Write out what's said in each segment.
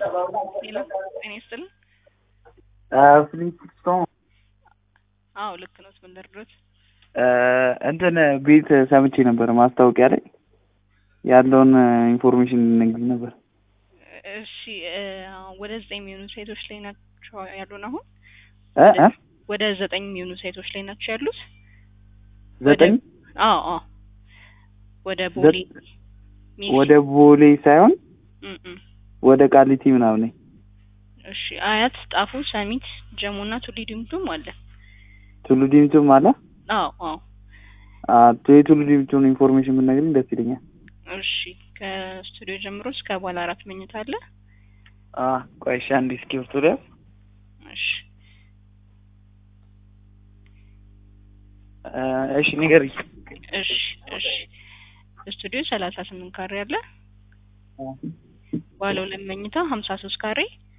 ሄሎ ጤና ይስጥልን። ፍሊንስቶን አዎ ልክ ነው። ምን ልርዶት? እንትን ቤት ሰምቼ ነበር ማስታወቂያ ላይ ያለውን ኢንፎርሜሽን ልነግርህ ነበር። እሺ እ ወደ ዘጠኝ የሚሆኑ ሴቶች ላይ ናቸው ያሉን አሁን እ እ ወደ ዘጠኝ የሚሆኑ ሴቶች ላይ ናቸው ያሉት። ዘጠኝ አዎ አዎ ወደ ቦሌ ሚሊ ወደ ቦሌ ሳይሆን እም እም ወደ ቃሊቲ ምናምን ነኝ። እሺ አያት፣ ጣፎ፣ ሰሚት፣ ጀሞ እና ቱሊ ዲምቱም አለ። ቱሉ ዲምቱም አለ። አዎ አዎ አ የቱሉ ዲምቱን ኢንፎርሜሽን ብትነግሪኝ ደስ ይለኛል። እሺ ከስቱዲዮ ጀምሮ እስከ ባለ አራት መኝታ አለ። አ ቆይ እሺ አንዴ እስክሪብቶ ልያዝ። እሺ እ እሺ ንገሪኝ። እሺ እሺ ስቱዲዮ ሰላሳ ስምንት ካሬ አለ። ባለ ሁለት መኝታ ሀምሳ ሶስት ካሬ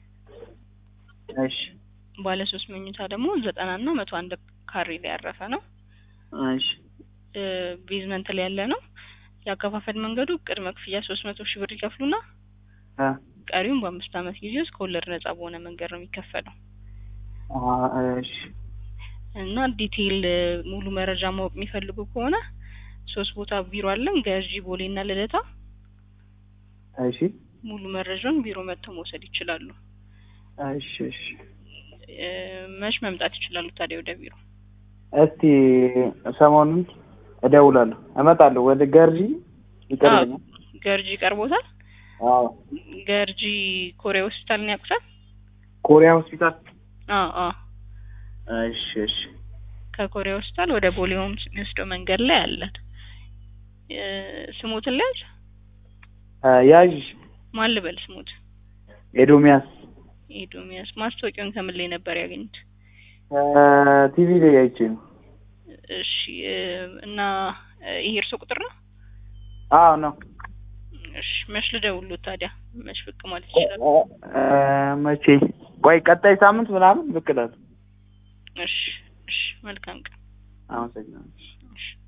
እሺ ባለ ሶስት መኝታ ደግሞ ዘጠና እና መቶ አንድ ካሬ ላይ ያረፈ ነው። እሺ እ ቤዝመንት ላይ ያለ ነው። የአከፋፈል መንገዱ ቅድመ ክፍያ ሶስት መቶ ሺህ ብር ይከፍሉና አ ቀሪውን በአምስት ዓመት ጊዜ ውስጥ ከወለድ ነጻ በሆነ መንገድ ነው የሚከፈለው አ እሺ እና ዲቴይል እ ሙሉ መረጃ ማወቅ የሚፈልጉ ከሆነ ሶስት ቦታ ቢሮ አለን፣ ገርጂ፣ ቦሌ እና ልደታ። እሺ ሙሉ መረጃውን ቢሮ መጥተው መውሰድ ይችላሉ። እሺ እሺ እ መች መምጣት ይችላሉ ታዲያ ወደ ቢሮ? እስቲ ሰሞኑን እደውላለሁ፣ እመጣለሁ። ወደ ገርጂ ይቀርበኛል። ገርጂ ቀርቦታል። አዎ ገርጂ ኮሪያ ሆስፒታልን ያውቁታል? ኮሪያ ሆስፒታል። አዎ አዎ እሺ እሺ ከኮሪያ ሆስፒታል ወደ ቦሌ ሆምስ የሚወስደው መንገድ ላይ አለን። እ ስሞትን ልያዝ? እ ያዥ ማን ልበል ስሞት? ኤዶሚያስ ኤዶሚያስ። ማስታወቂያውን ከምን ላይ ነበር ያገኙት? ቲቪ ላይ አይቼ ነው። እሺ እ እና እ ይሄ እርሶ ቁጥር ነው? አዎ ነው። እሺ መች ልደውልዎት ታዲያ? መች ብቅ ማለት ይችላል? እ መቼ? ቆይ ቀጣይ ሳምንት ምናምን ብቅ እላለሁ። እሺ እሺ መልካም ቀን። አመሰግናለሁ። እሺ